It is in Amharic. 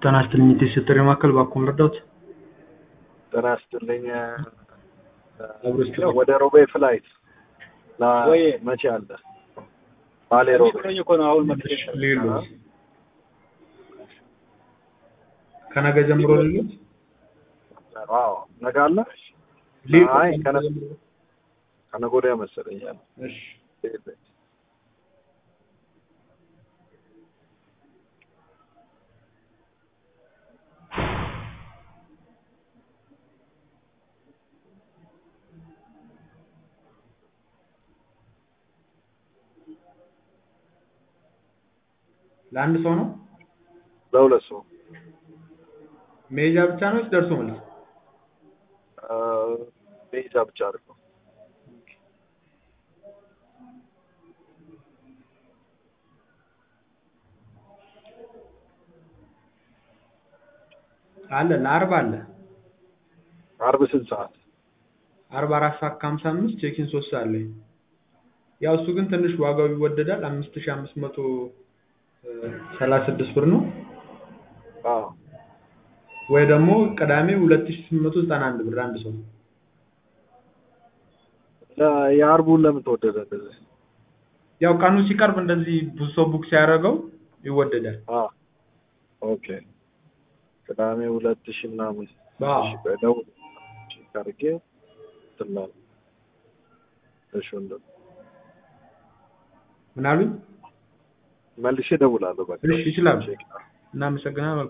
ጤና ይስጥልኝ የጥሪ ማዕከል እባክዎ ልርዳዎት? ጤና ይስጥልኝ አብሮ ይስጥልኝ። ወደ ሮቤ ፍላይት ወይ መቼ አለ? ባሌ ሮቤ ብሎኝ እኮ ነው አሁን መልሼ ሌሎት ከነገ ጀምሮ ሌሎት አዎ ነገ አለ? አይ ከነ- ከነገ ወዲያ መሰለኝ አለ። እሺ ለአንድ ሰው ነው ለሁለት ሰው መሄጃ ብቻ ነው ወይስ ደርሶ መልስ? አ፣ መሄጃ ብቻ አድርገው። አለ ለአርብ አለ አርብ ስንት ሰዓት? አርብ አራት ሰዓት ከሀምሳ አምስት ቼኪን ሶስት ሰዓት ላይ ያው እሱ ግን ትንሽ ዋጋው ይወደዳል አምስት ሺህ አምስት መቶ ሰላሳ ስድስት ብር ነው አዎ ወይ ደግሞ ቅዳሜ ሁለት ሺህ ስምንት መቶ ዘጠና አንድ ብር አንድ ሰው ለ- የአርቡን ለምን ተወደደ እንደዚህ? ያው ቀኑ ሲቀርብ እንደዚህ ብዙ ሰው ቡክ ሲያደርገው ይወደዳል አ ኦኬ ቅዳሜ ሁለት ሺህ ምናምን አዎ። እሺ ቆይ ደውል ቼክ አድርጌ እንትን እላለሁ። እሺ ወንድም ምን አሉኝ መልሼ እደውላለሁ በቃ እሺ ይችላሉ ቼክ እናመሰግናለን